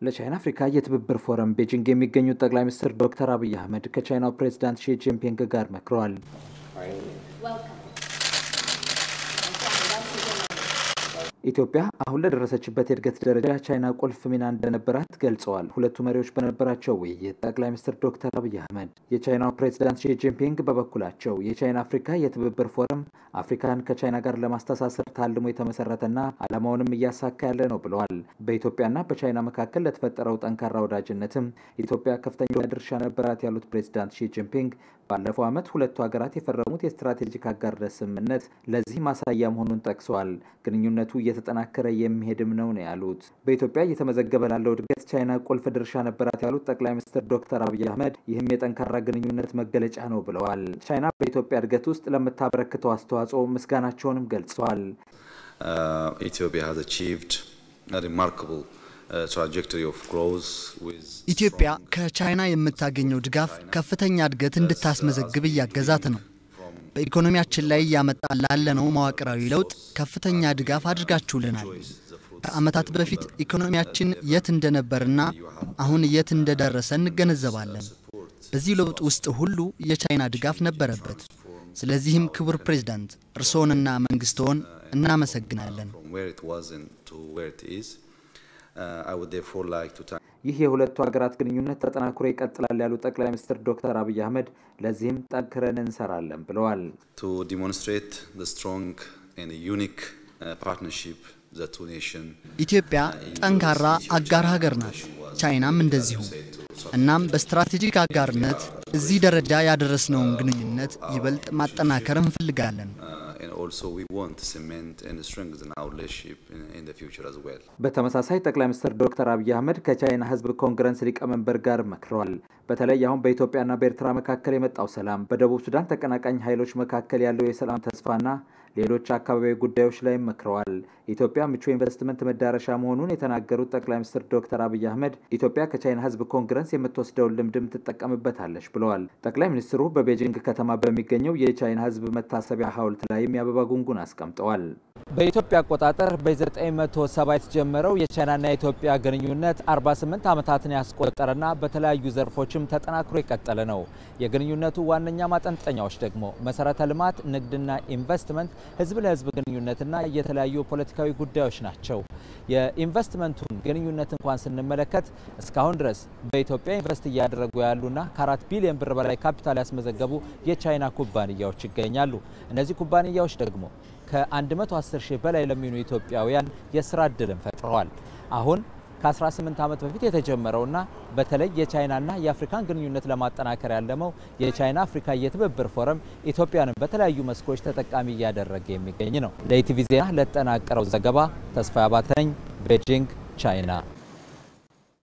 ለቻይና አፍሪካ የትብብር ፎረም ቤጂንግ የሚገኙት ጠቅላይ ሚኒስትር ዶክተር አብይ አህመድ ከቻይናው ፕሬዚዳንት ሺ ጂንፒንግ ጋር መክረዋል። ኢትዮጵያ አሁን ለደረሰችበት የእድገት ደረጃ ቻይና ቁልፍ ሚና እንደነበራት ገልጸዋል። ሁለቱ መሪዎች በነበራቸው ውይይት ጠቅላይ ሚኒስትር ዶክተር አብይ አህመድ የቻይናው ፕሬዚዳንት ሺ ጂንፒንግ በበኩላቸው የቻይና አፍሪካ የትብብር ፎረም አፍሪካን ከቻይና ጋር ለማስተሳሰር ታልሞ የተመሰረተና ዓላማውንም እያሳካ ያለ ነው ብለዋል። በኢትዮጵያና በቻይና መካከል ለተፈጠረው ጠንካራ ወዳጅነትም ኢትዮጵያ ከፍተኛ ድርሻ ነበራት ያሉት ፕሬዚዳንት ሺ ጂንፒንግ ባለፈው ዓመት ሁለቱ ሀገራት የፈረሙት የስትራቴጂክ አጋርነት ስምምነት ለዚህ ማሳያ መሆኑን ጠቅሰዋል። ግንኙነቱ እየተጠናከረ የሚሄድም ነው ነው ያሉት። በኢትዮጵያ እየተመዘገበ ላለው እድገት ቻይና ቁልፍ ድርሻ ነበራት ያሉት ጠቅላይ ሚኒስትር ዶክተር አብይ አህመድ ይህም የጠንካራ ግንኙነት መገለጫ ነው ብለዋል። ቻይና በኢትዮጵያ እድገት ውስጥ ለምታበረክተው አስተዋጽኦ ምስጋናቸውንም ገልጸዋል። ኢትዮጵያ has achieved a remarkable ኢትዮጵያ ከቻይና የምታገኘው ድጋፍ ከፍተኛ እድገት እንድታስመዘግብ እያገዛት ነው። በኢኮኖሚያችን ላይ እያመጣ ላለነው መዋቅራዊ ለውጥ ከፍተኛ ድጋፍ አድርጋችሁልናል። ከዓመታት በፊት ኢኮኖሚያችን የት እንደነበርና አሁን የት እንደደረሰ እንገነዘባለን። በዚህ ለውጥ ውስጥ ሁሉ የቻይና ድጋፍ ነበረበት። ስለዚህም ክቡር ፕሬዝዳንት እርስዎንና መንግስትዎን እናመሰግናለን። ይህ የሁለቱ ሀገራት ግንኙነት ተጠናክሮ ይቀጥላል ያሉት ጠቅላይ ሚኒስትር ዶክተር አብይ አህመድ ለዚህም ጠንክረን እንሰራለን ብለዋል። ኢትዮጵያ ጠንካራ አጋር ሀገር ናት፣ ቻይናም እንደዚሁ። እናም በስትራቴጂክ አጋርነት እዚህ ደረጃ ያደረስነውን ግንኙነት ይበልጥ ማጠናከር እንፈልጋለን። በተመሳሳይ ጠቅላይ ሚኒስትር ዶክተር አብይ አህመድ ከቻይና ሕዝብ ኮንግረስ ሊቀመንበር ጋር መክረዋል። በተለይ አሁን በኢትዮጵያና በኤርትራ መካከል የመጣው ሰላም፣ በደቡብ ሱዳን ተቀናቃኝ ኃይሎች መካከል ያለው የሰላም ተስፋና ሌሎች አካባቢያዊ ጉዳዮች ላይ መክረዋል። ኢትዮጵያ ምቹ ኢንቨስትመንት መዳረሻ መሆኑን የተናገሩት ጠቅላይ ሚኒስትር ዶክተር አብይ አህመድ ኢትዮጵያ ከቻይና ህዝብ ኮንግረስ የምትወስደውን ልምድም ትጠቀምበታለች ብለዋል። ጠቅላይ ሚኒስትሩ በቤጂንግ ከተማ በሚገኘው የቻይና ህዝብ መታሰቢያ ሐውልት ላይም የአበባ ጉንጉን አስቀምጠዋል። በኢትዮጵያ አቆጣጠር በ970 የተጀመረው የቻይናና የኢትዮጵያ ግንኙነት 48 ዓመታትን ያስቆጠረና በተለያዩ ዘርፎችም ተጠናክሮ የቀጠለ ነው። የግንኙነቱ ዋነኛ ማጠንጠኛዎች ደግሞ መሰረተ ልማት፣ ንግድና ኢንቨስትመንት፣ ህዝብ ለህዝብ ግንኙነትና የተለያዩ ፖለቲካዊ ጉዳዮች ናቸው። የኢንቨስትመንቱን ግንኙነት እንኳን ስንመለከት እስካሁን ድረስ በኢትዮጵያ ኢንቨስት እያደረጉ ያሉና ከአራት ቢሊዮን ብር በላይ ካፒታል ያስመዘገቡ የቻይና ኩባንያዎች ይገኛሉ። እነዚህ ኩባንያዎች ደግሞ ከ110 ሺህ በላይ ለሚሆኑ ኢትዮጵያውያን የስራ እድልን ፈጥረዋል። አሁን ከ18 ዓመት በፊት የተጀመረውና በተለይ የቻይናና የአፍሪካን ግንኙነት ለማጠናከር ያለመው የቻይና አፍሪካ የትብብር ፎረም ኢትዮጵያንም በተለያዩ መስኮች ተጠቃሚ እያደረገ የሚገኝ ነው። ለኢቲቪ ዜና ለተጠናቀረው ዘገባ ተስፋ አባተ ነኝ፣ ቤጂንግ ቻይና